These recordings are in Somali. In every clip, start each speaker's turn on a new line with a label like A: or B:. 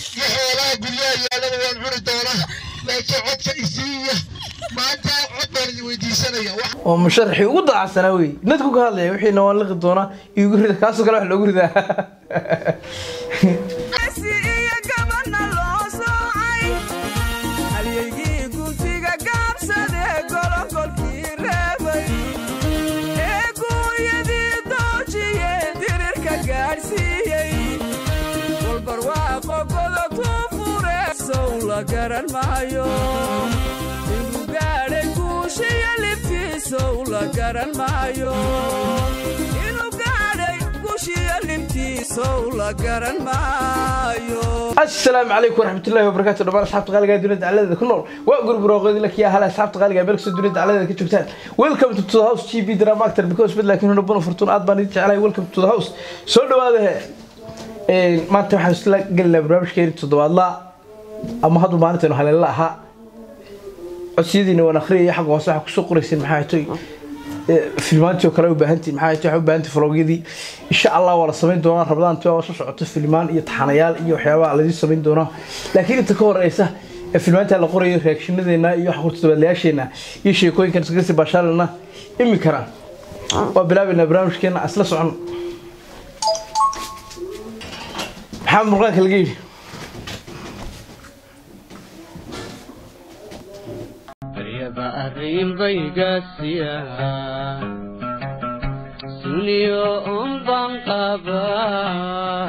A: iyo xoolaha guryaha yaalaba waan cuni doonaa laakiin codka isiiya maanta cod baan idin weydiisanaya wax
B: oo musharaxii ugu daacsanaa wey dadku ka hadlaya wixiina waan liqi doonaa igu rida kaasoo kale wax loogu ridaa
C: iyo gabana loo soocay halyaygii guntiga gaabsadee golongolkii reebay ee guuryadii doojiye dirirka gaadhsiiyey walbarwaaqo godobtuu fure sow la garan maayo inuu gaadhay guushiyo libtiisow la garan maayo inuu gaadhay guushiyo libtiisow la garan maayo
B: asalaamu calaykum waraxmatullahi wabarakaatu dhammaan asxaabta qaaliga ee dunida dacaladeeda ku nool waa gurub roqoodi la kiyaa hala asxaabta qaaliga ee meelkasta dunida dacaladeeda ka joogtaan welcome to the house gb drama actor because bid laakiin huna buna furtuun aad baan idin jeclahay welcome to the house soo dhawaada he maanta waxaan isla gelinaa barnaamijkeeni toddobaadla ama haddu maalinteenu haleella ahaa codsiyadiina waan akhriyaya xagga hoose waxaa kusoo qorayseen maxaa hatoy filmaantii oo kale u baahantiin maxaa hatoy waxaa u baahantii vlogyadii insha allah waa la samayn doonaa rabadaantii waa soo socoto filmaan iyo taxanayaal iyo waxyaabaha laydin samayn doonaa laakiin inta ka horeysa ee filmaantaa la qorayo reakshinadeenna iyo waxa kurtodobadlayaasheena iyo sheekooyinkan iskagasi baashaalana iminkana waa bilaabaynaa barnaamijkeena isla socon maxaa murqaanka laga yidhi
D: Aryaba arrinbaygaasiya suniyo unbaan qabaa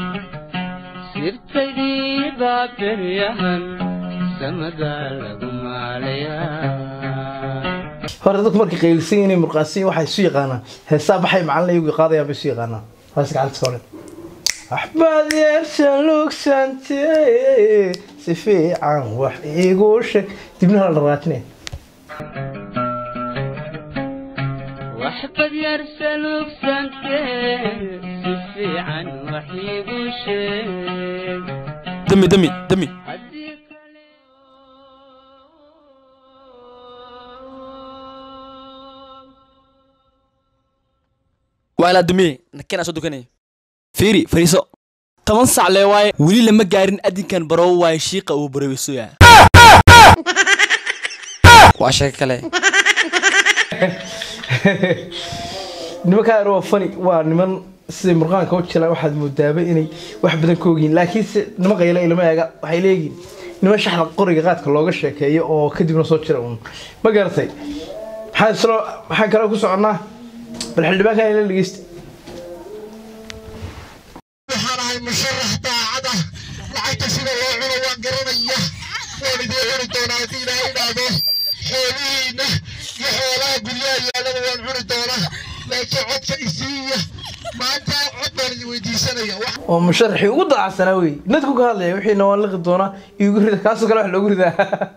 D: sirtaydii baa beryahan samada lagu maalayaa
B: hore dadku markay qaylisan yihiin murqaansan waxay isu yaqaanaan heesaa baxay macalin iyagu qaadayaan bay isu yaqaanaan hoos gacanta ka odhan waxbaad yeeshan lugsantee si fiican wax iigu sheeg dibnaha la dhaqaajinaya
D: waxbad yarsa lugsantee si fiican wax iigu sheeg
E: dami dami dami
D: haddii kale
E: waa ilaa damiye nakeenaa soo dukanaya fiiri fariiso toban sac lee waaye weli lama gaarin adinkan barow waaye shiiqa uu baroweysoya waa sheeko kale
B: nimankaan waa fani waa niman siday murqaanka u jila waxaad moodaaba inay wax badan ka ogyihin laakiinse niman qayla ilama eega waxay leeyihiin niman shaxda qoriga qaadka looga sheekeeyo oo kadibna soo jira uun ma garatay maxaan islo maxaan kale ku soconnaa bal xildhibaankan ila dhegeysta
A: waxaan ahay musharax daacad ah lacagta sida loo cuno waan garanaya waan idiin cuni doonaa haddii ilaahay idhaahdo xoolihiina iyo xoolaha guryaha yaalaba waan cuni doonaa laakiin codka isiiya maanta cod baan idin weydiisanaya wax
B: oo musharaxii ugu daacsanaa wey dadku ka hadlaya wixiina waan liqi doonaa igu rida kaasoo kale wax loogu ridaa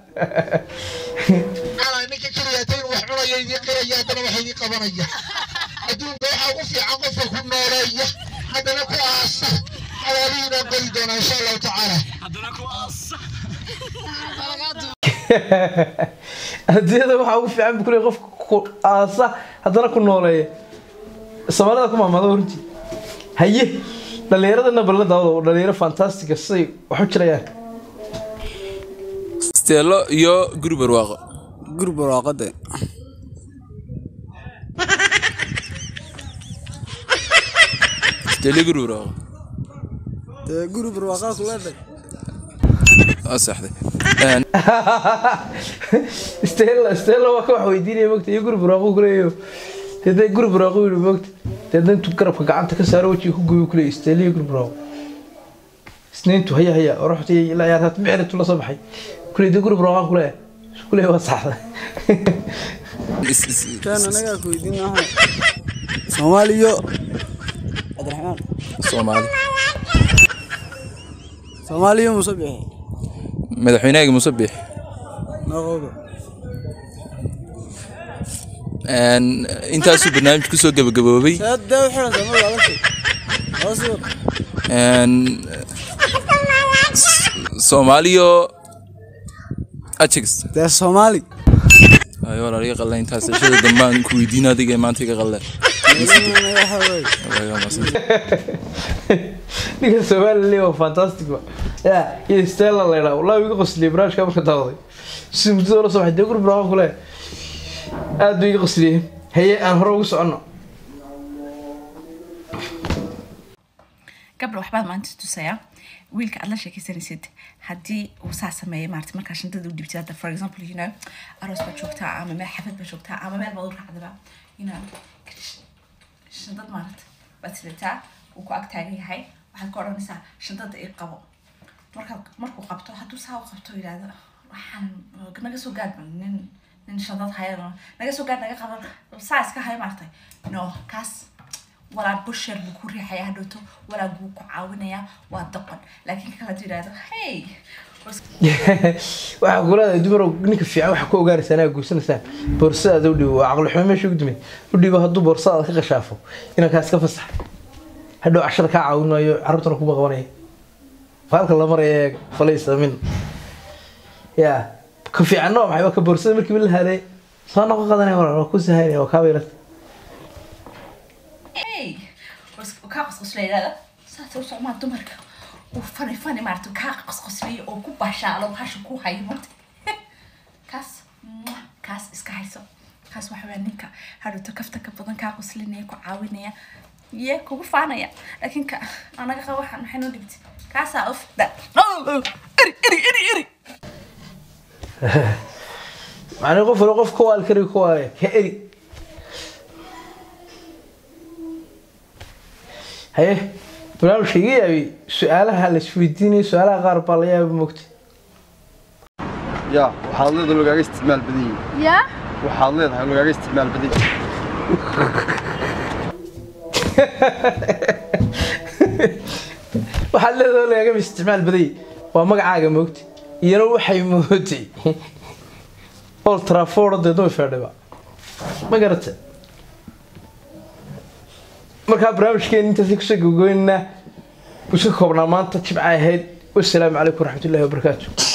A: ana ninka keliyaata inuu wax cunaya idiin qiraya haddana wax idiin qabanaya adduunka waxaa ugu fiican qofka ku nooleeya haddana ku aasa xawaalihiinaan qori doonaa insha allahu tacaala
B: adduunyada waxaa ugu fiican buu kuleeyahay qofka ku aasa haddana ku nooleeya soomaalida ku maamada runtii haye dhallinyaradana ballan daawada dhalinyaro fantastica siday wax u jirayaan
F: steelo iyo guri barwaaqo
E: guri barwaaqade
F: steelo iyo guri barwaaqo
E: guri barwaaqaa kuleeday
F: waa saxday
B: stella stella waa ka wax weydiinaya mogta iyo guri buraaqo kuleeyayo dee guri buraaqo yidhi mogta dee intuu garabka gacanta ka saaro wejiga ku gubi kuleeyahy stella iyo guri buraaqo isniintu haya haya oroxta ilaa yaartaat micritu la soo baxay kuleey dee guri buraaqo kuleeyahay kuleeyahay waa saxda
F: Is- is-
G: كان انا اكو يدينا سوماليو عبد الرحمن
F: soomaali
G: سوماليو مصبح
F: madaxweynahayga musabix
G: نغوبه
F: intaasuu barnaamij kusoo gabagaboobay
G: سد وحنا زمان ولا شيء اصبر
F: Een, s- soomaaliyo ajigs
G: ده الصومالي
F: ayo walaal iga qalla intaas shada dambaan ku weydiin adiga maanta iga qalle
G: انا يا حبايبي
F: Waa iga mahadsan.
B: ninka somalilan waa fantastic ba ya iyo stella la yidhaha wallahi iga qosliyay barnaamijka marka daawaday si muddada la soo baxay dee gurbi raaqo kule aad buu iga qosliyey haye aan hore ugu soconno
H: gabdha waxbaad maanta tusayaa wiilka aad la sheekaysanaysid haddii uu saa sameeyo maarata markaa shantada u dhibtid hadda for example you know aroos baad joogtaa ama meel xafad baad joogtaa ama meel baad u raacdaba you know shandad maarata baad sidataa uu ku ag taagan yahay waxaad ka odhanaysaa shandada ii qabo markaa markuu qabto hadduu saa u qabto yidhahdo waxaan naga soo gaad nin nin shandad haya naga soo gaad naga qaban saa iska haya maartay no kaas walaa busher buu ku riixaya hadhowto walaa buu ku caawinayaa waa doqon laakiin ka kale hadduu yidhahdo hey
B: waxaa kuleedahay dumarow ninka fiican waxaa ku ogaanaysaa inaad guursanaysaan boorsadaada u dhibo waa caqli xumo meesha ugu dumay u dhibo hadduu boorsadaada ka qashaafo inankaas ka fasax hadhow cashada kaa caawinayo carruurtana kuma qabanaya faalka la maraya eeg falaysa min ya ka fiicanno maxay waa ka boorsada markii la haday soo noqon qadanaya walaal waa ku sahaynaya waa kaa baylata
H: hey kaa qosqoslaya yidhahda saasay u socmaa dumarka uu fani fani maarata kaa qosqosliyo oo ku bashaalo hasha ku hayo marta kaas mwah, kaas iska hayso kaas waxa weya ninka hadhowto kafta ka badan kaa qoslinaya ku caawinaya ye kugu faanaya laakiin ka anaga qaba waxaan maxay noo dhibti kaasaa uf da eri eri eri eri
B: macnii qof wali qof ka waali kari ka waale ka eri haye barnaamijka iga yaabi su-aalaha la isweydiinayo su-aalaha qaar baa la yaaba mogta
I: yaa waxaad leedahay lagaaga isticmaal badan yihin
J: yaa
I: waxaad leedahay lagaaga isticmaal badan yihin
B: waxaad leedahay lagama isticmaal badayay waa magacaaga moogta iyana waxay mootay old trafford dee dumi feedhiba ma garata markaa barnaamijkeena intaasi kusoo gogoynaa iska koobnaa maanta jibca ahayd wasalaamu calaykum waraxmatullahi wabarakaatu